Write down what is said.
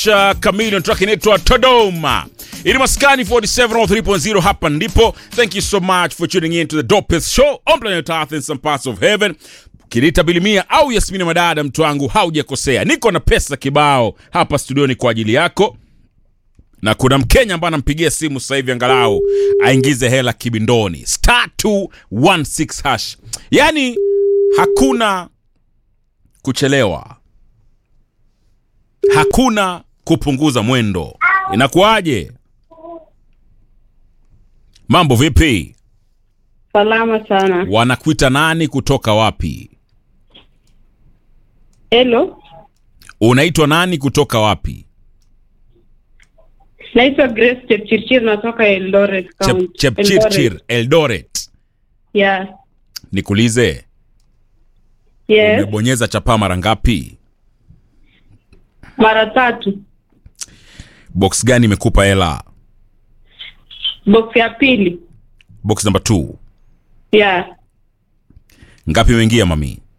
cha Chameleon track inaitwa Todoma. Ili maskani 47 hapa ndipo. Thank you so much for tuning in to the dopest show on planet Earth in some parts of heaven. Kirita Bilimia au Yasmini Madada, mtu wangu, haujakosea. Niko na pesa kibao hapa studioni kwa ajili yako, na kuna Mkenya ambaye anampigia simu sasa hivi angalau aingize hela kibindoni, star 216 hash. Yani hakuna kuchelewa, hakuna kupunguza mwendo. Inakuwaje? Mambo vipi? Salama sana. Wanakuita nani? Kutoka wapi? Hello, Unaitwa nani? Kutoka wapi? naitwa Grace Chepchirchir, natoka Eldoret Chep, County. Chepchirchir, Eldoret. Yeah. Nikuulize, Yes. umebonyeza chapaa mara ngapi? Mara tatu. Box gani imekupa hela? Box ya pili. Box number 2. Yeah. Ngapi imeingia mami?